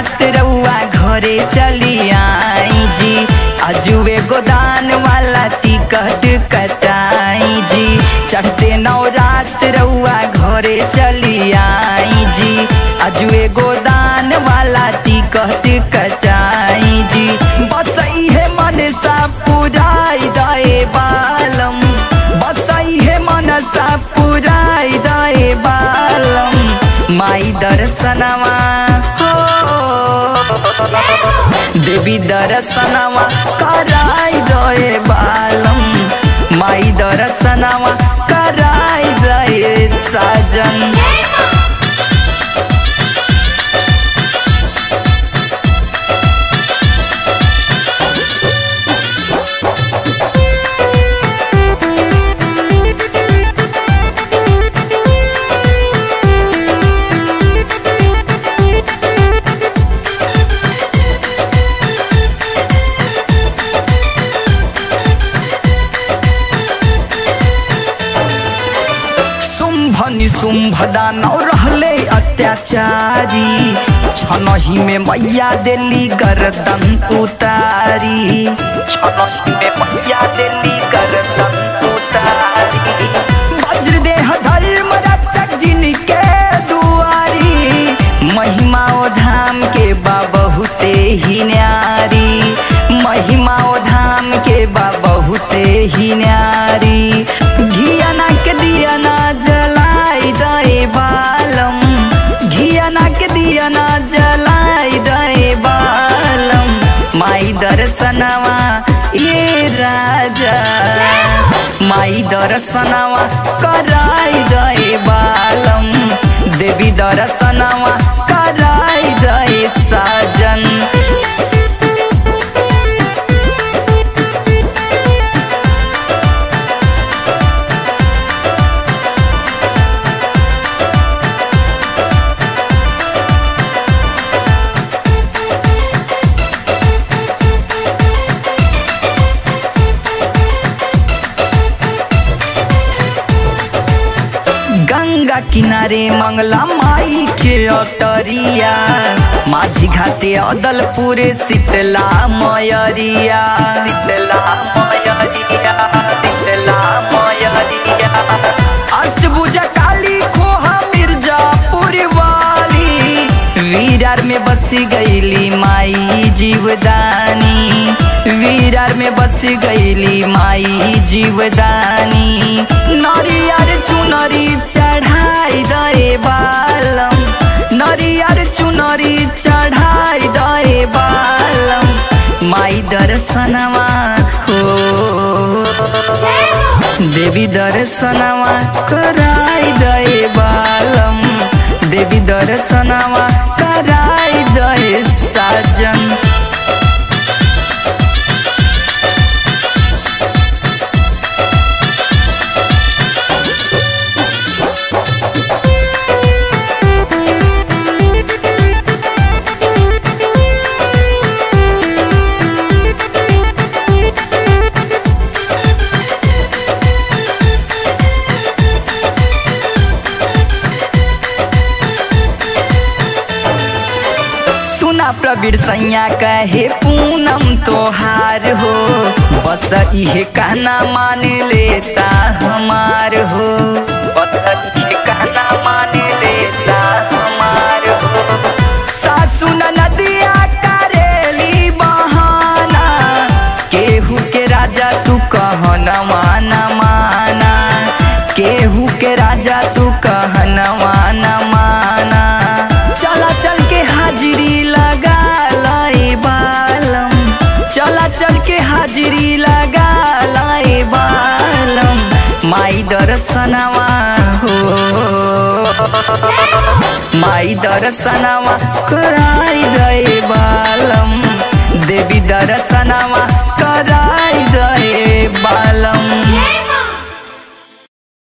रात रउआ घरे चली आई जी अजुए गोदान वाला टिकट कटाई जी चढ़ते नौ रात रउआ घरे चली आई जी अजुए गोदान वाला टिकट कटाई जी बस इहे मन सा पुराई दए बालम बस इहे मन सा पुराई दए बालम माई दर्शनवा हो देवी दर्शनवा कराई दए बालम माई दर्शनवा कराई दए साजन शुंभ निशुंभ दानव रहले अत्याचारी छनही में मैया देली गर्दन उतारी छनही में मैया देली गर्दन उतारी वज्रदेह धर्म रक्षक जिनके दुआरी महिमा ओ धाम के बा बहुते ही न्यारी महिमा ओ धाम के बा बहुते ही न्यारी घियाना के दियाना जलाई दए बालम घियाना के दियाना जलाई दए बालम माई दर्शनवा ये राजा माई दर्शनवा कराई दए बालम देवी दर्शनवा कराई दए साजन गंगा किनारे मंगला माई के अटरिया माझी घाटे अदलपुरे शीतला मयरिया शीतला मयरिया शीतला मयरिया अष्टभुजा काली खोहा मिर्जापुर वाली वीरार में बसी गईली माई जीवदानी वीरार में बस गईली माई जीवदानी नरियर चुनरी चढ़ाई दए बालम नरियर चुनरी चढ़ाई दए बालम माई दर्शनवा हो देवी दर्शनवा कराई दए बालम देवी दर्शनवा कराई दए साजन सुना प्रवीर सैया कहे पूनम तोहार हो बस इहे कहना मान लेता हमार हो बस इहे कहना मान लेता हमार हो सासु नदिया करेली बहाना केहू के राजा तू कहना माना माना केहू के राजा तू कहना माना माना चला चल के हाजिरी लगा लाई बालम चला चल के हाजिरी लगा लाई बालम माई दर्शनवा हो माई दर्शनवा कराई गए